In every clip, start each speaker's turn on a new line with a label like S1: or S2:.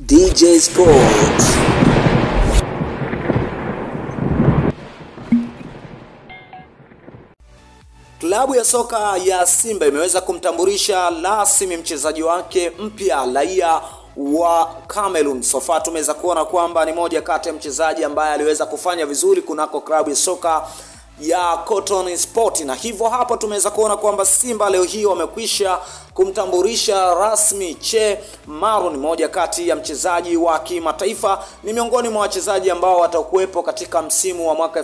S1: DJ Sports. Klabu ya soka ya Simba imeweza kumtambulisha rasmi mchezaji wake mpya raia wa Cameroon. Sofa tumeweza kuona kwamba ni moja kati ya mchezaji ambaye aliweza kufanya vizuri kunako klabu ya soka ya Cotton Sport, na hivyo hapo tumeweza kuona kwamba Simba leo hii wamekwisha kumtambulisha rasmi Che Maron, moja kati ya mchezaji wa kimataifa, ni miongoni mwa wachezaji ambao watakuwepo katika msimu wa mwaka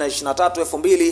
S1: 2023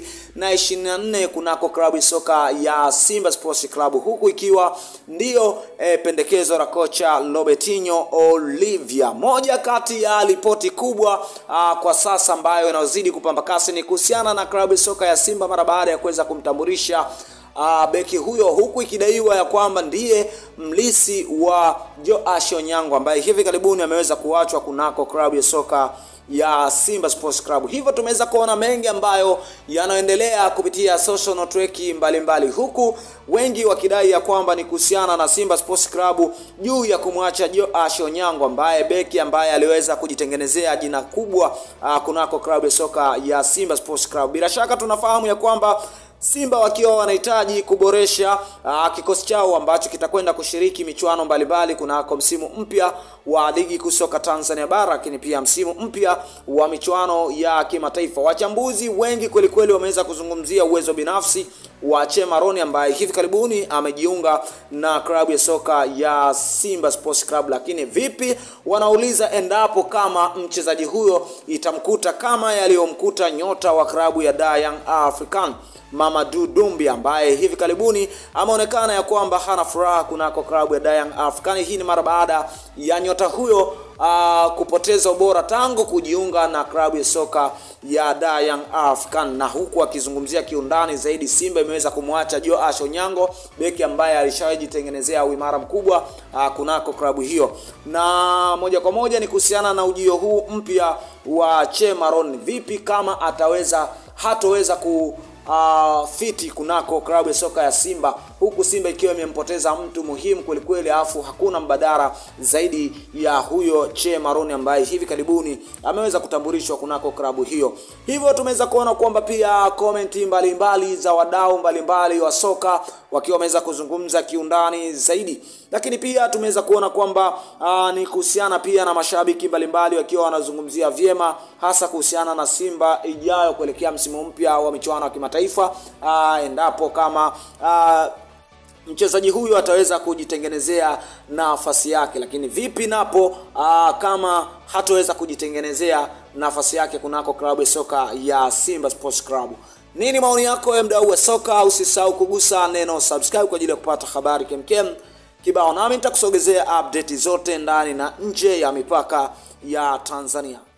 S1: 2024 kunako klabu ya soka ya Simba Sports Club, huku ikiwa ndiyo e, pendekezo la kocha Robertinho Olivia. Moja kati ya ripoti kubwa a, kwa sasa ambayo inazidi kupamba kasi ni kuhusiana na klabu ya soka ya Simba mara baada ya kuweza kumtambulisha Uh, beki huyo huku ikidaiwa ya kwamba ndiye mlisi wa Joash Onyango ambaye hivi karibuni ameweza kuachwa kunako klabu ya soka ya Simba Sports Club. Hivyo tumeweza kuona mengi ambayo yanaendelea kupitia social network mbalimbali, huku wengi wakidai ya kwamba ni kuhusiana na Simba Sports Club juu ya kumwacha Joash Onyango ambaye beki ambaye aliweza kujitengenezea jina kubwa uh, kunako klabu ya soka ya Simba Sports Club. Bila shaka tunafahamu ya kwamba Simba wakiwa wanahitaji kuboresha uh, kikosi chao ambacho kitakwenda kushiriki michuano mbalimbali kunako msimu mpya wa ligi kuu soka Tanzania bara, lakini pia msimu mpya wa michuano ya kimataifa. Wachambuzi wengi kweli kweli wameweza kuzungumzia uwezo binafsi wa Che Maroni ambaye hivi karibuni amejiunga na klabu ya soka ya Simba Sports Club, lakini vipi, wanauliza endapo kama mchezaji huyo itamkuta kama yaliyomkuta nyota wa klabu ya Young African Mamadou Dumbi ambaye hivi karibuni ameonekana ya kwamba hana furaha kunako klabu ya Young African. Hii ni mara baada ya nyota huyo uh, kupoteza ubora tangu kujiunga na klabu ya soka ya Young African, na huku akizungumzia kiundani zaidi, Simba imeweza kumwacha Joash Onyango, beki ambaye alishajitengenezea uimara mkubwa uh, kunako klabu hiyo, na moja kwa moja ni kuhusiana na ujio huu mpya wa Che Maron, vipi kama ataweza hatoweza ku Uh, fiti kunako klabu ya soka ya Simba, huku Simba ikiwa imempoteza mtu muhimu kwelikweli, alafu hakuna mbadala zaidi ya huyo Che Maroni ambaye hivi karibuni ameweza kutambulishwa kunako klabu hiyo. Hivyo tumeweza kuona kwamba pia komenti mbalimbali za wadau mbalimbali wa soka wakiwa wameweza kuzungumza kiundani zaidi, lakini pia tumeweza kuona kwamba uh, ni kuhusiana pia na mashabiki mbalimbali wakiwa wanazungumzia vyema, hasa kuhusiana na Simba ijayo kuelekea msimu mpya wa michuano ya kimataifa uh, endapo kama uh, mchezaji huyu ataweza kujitengenezea nafasi yake, lakini vipi napo aa, kama hataweza kujitengenezea nafasi yake kunako klabu ya soka ya Simba Sports Club. Nini maoni yako ya mdau wa soka? Usisahau kugusa neno subscribe kwa ajili ya kupata habari kemkem kibao, nami nitakusogezea update zote ndani na nje ya mipaka ya Tanzania.